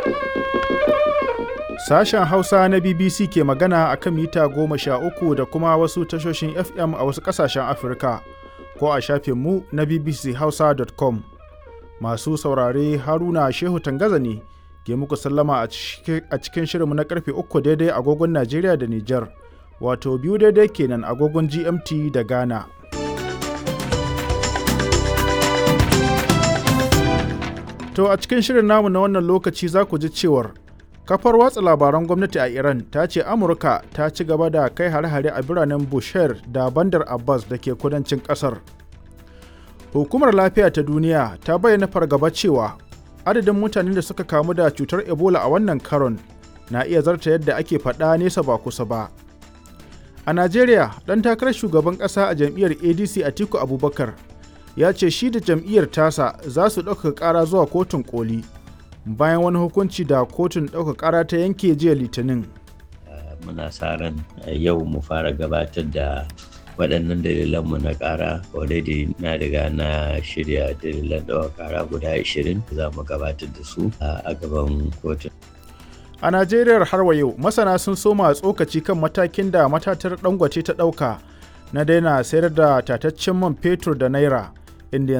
Sashen Hausa na BBC ke magana a kan mita goma sha uku da kuma wasu tashoshin FM a wasu ƙasashen Afirka ko a shafinmu na bbchausa.com. Masu saurare Haruna Shehu Tangaza ne ke muku sallama a cikin shirinmu na karfe uku daidai agogon Najeriya da Nijar, wato biyu daidai kenan agogon GMT da Ghana. To a cikin shirin namu na wannan lokaci za ku ji cewar kafar watsa labaran gwamnati a Iran ta ce Amurka ta ci gaba da kai hare-hare a biranen Bushehr da Bandar Abbas da ke kudancin kasar. Hukumar lafiya ta duniya ta bayyana fargaba cewa adadin mutanen da suka kamu da cutar Ebola a wannan karon na iya zarta yadda ake faɗa nesa ba kusa ba. A Najeriya, ɗan takarar shugaban ƙasa a jam'iyyar ADC Atiku Abubakar ya ce shi da jam'iyyar tasa za su ɗaukaka ƙara zuwa kotun koli bayan wani hukunci da kotun ɗaukaka ƙara ta yanke jiya litinin. Muna sa ran yau mu fara gabatar da waɗannan dalilanmu na ƙara already na riga na shirya dalilan ɗaukaka ƙara guda 20 za mu gabatar da su a gaban kotun. A Najeriya har wa yau masana sun soma tsokaci kan matakin da matatar dangote ta ɗauka na daina sayar da tataccen man fetur da naira inda